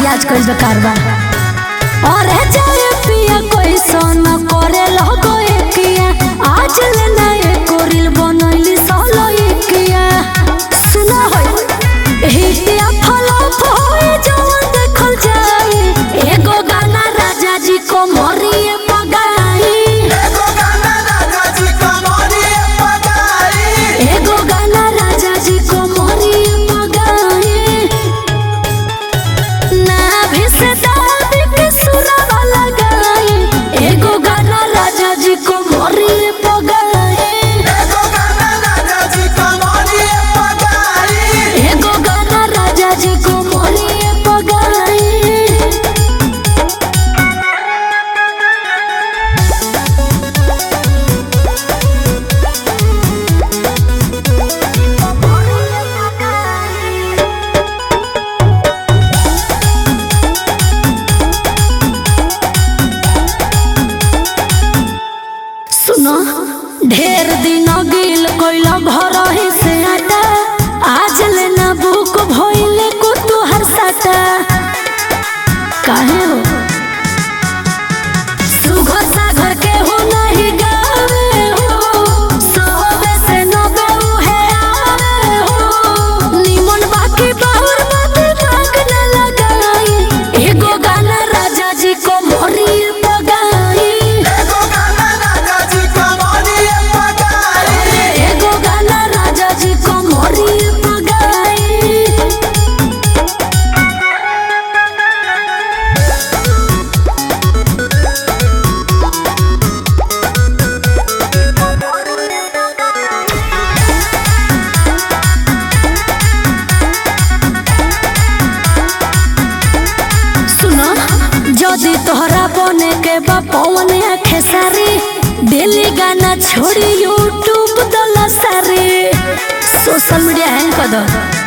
रियाज कइल बेकार बा और जाए पिया कोई सोना करे लगो एकिया आज ले ना एको रील बनैली सोलो एकिया सुना होय हिटिया फलप होए जवन देखल जाए एगो गाना राजा जी को मोरिए पगाई एगो गाना राजा जी कमरिए पगाई एगो गाना राजा जी को मोरिए पगाई ना भी से दादी के सुरवा लगाई एगो गाना राजा जी को मोरिए पगाई एगो गाना राजा जी कमरिए पगाई एगो गाना राजा जी को मोरिए पगाई सुनो ढेर दिन गिल कोइला घर ही से आटा आज लेना बुक भइले को तू हर साटा काहे हो सुघर सागर के हो नहीं गावे हो सोबे से नबे उहे आवे हो निमन बाकी बाहुर बात भाग न लगाई एगो गाना राजा जी को मोरी पगाई एगो गाना राजा जी कमरिए पगाई एगो गाना राजा जी को मोरी पगाई सुनो जदि तोहरा बने के बा पवन आखे सारी डेली गाना छोड़ी यूट्यूब दला सारी सोशल मीडिया हैंग कर दो